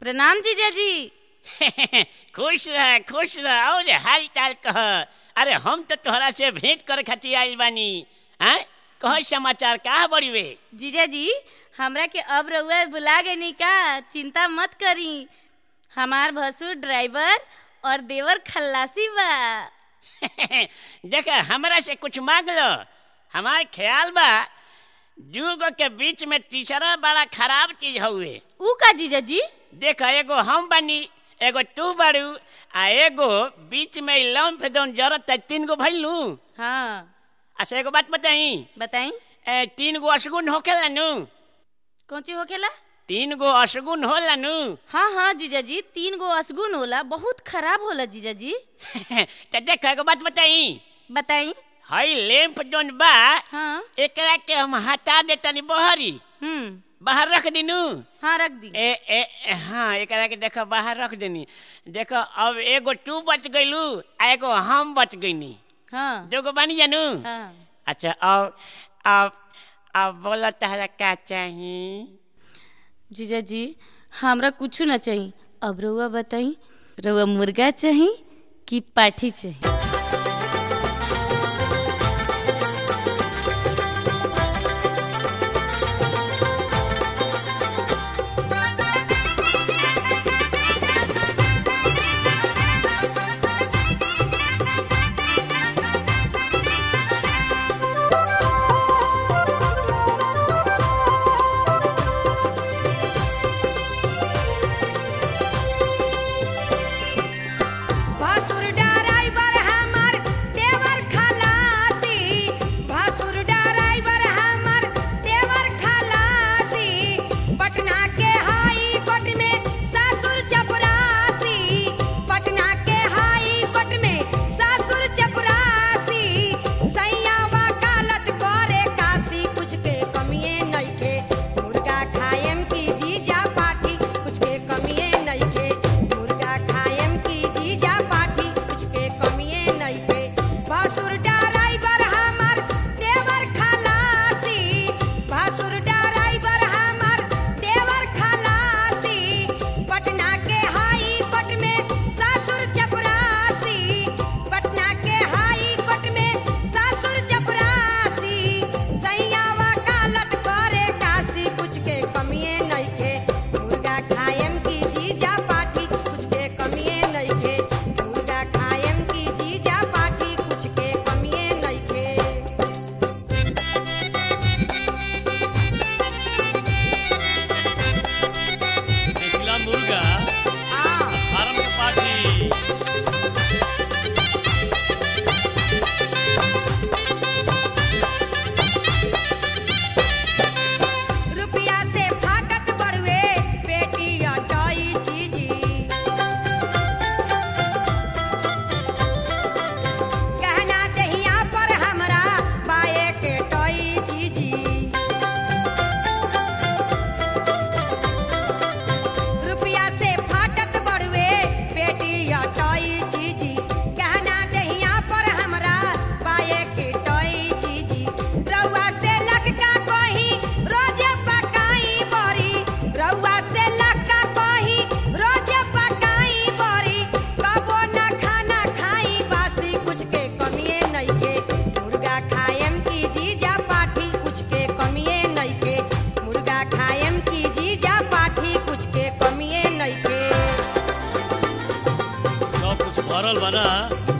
प्रणाम जीजा जी खुश रह खुश रह और हाल चाल कह अरे हम तो तोहरा से भेंट करे खातिर आइल बानी हैं कह समाचार का बड़ी वे जीजा जी हमरा के अब रउआ बुला गई का चिंता मत करी हमार भसुर ड्राइवर और देवर खल्लासी बा देख हमरा से कुछ मांग लो हमार ख्याल बा दूगो के बीच में तीसरा बड़ा खराब चीज हउए ऊ का जीजा जी देख एगो हम बानी एगो तू बारू आ एगो बीच में लौन फेदौन जरूरत है तीन गो भइल नू हाँ अच्छा एगो बात बताई बताई ए, तीन गो अशगुन होखेला नू कौन चीज होखेला तीन गो अशगुन होला नू हाँ हाँ जीजा जी तीन गो असगुन होला बहुत खराब होला जीजा जी तो देख एगो बात बताई बताई हई लैंप जोन बा हाँ एकरा के हम हटा देतनी बहरी हम्म बाहर रख दिनू हाँ रख दी ए ए ए, हाँ एकरा के देखो बाहर रख देनी देखो अब एगो तू बच गइलू आ एगो हम बच गइनी हाँ दोगो बानी जानू हाँ अच्छा अब अब अब बोला तहरा का चाही जीजा जी हमरा कुछ ना चाहिए अब रउआ बताई रउआ मुर्गा चाहिए कि पाठी चाहिए भासुर ड्राइवर हमर देवर खलासी भासुर ड्राइवर हमर देवर खलासी पटना के हाई कोर्ट में सासुर चपरासी पटना के हाई कोर्ट में सासुर चपरासी सैया वकालत करे काशी कुछ के कमिए नइखे मुर्गा खाएम की जीजा पाठी कुछ के कमिए नइखे मुर्गा खाएम की जीजा पाठी कुछ के कमिए नइखे भासुर ड्राइवर हमर देवर खलासी भासुर ड्राइवर हमर देवर खलासी पटना के हाई कोर्ट में सासुर चपरासी पटना के हाई कोर्ट में सासुर चपरासी सैया वकालत करे काशी कुछ के कमिए नइखे मुर्गा खाएम की जीजा पाठी कुछ के कमिए नइखे मुर्गा खाएम की जीजा पाठी कुछ के कमिए नइखे देसिला मुर्गा आ फार्म के पार्टी रुपया से फाटक बड़ुए पेटी अटाई चीजी कहना दहिया पर हमरा बाए के टोई चीजी रुपया से फाटक बड़ुए पेटी अटाई चीजी कहना दहिया पर हमरा बाए के टोई चीजी रउआ से लटका कही रोज पकाई बरी रउआ से लटका कही रोज पकाई बरी कबो न खाना खाई बासी कुछ के कमिए नइखे मुर्गा खाएम की जीजा पाठी कुछ के कमिए नइखे मुर्गा खाएम की जीजा पाठी कुछ के कमिए नइखे सब कुछ भरल बा ना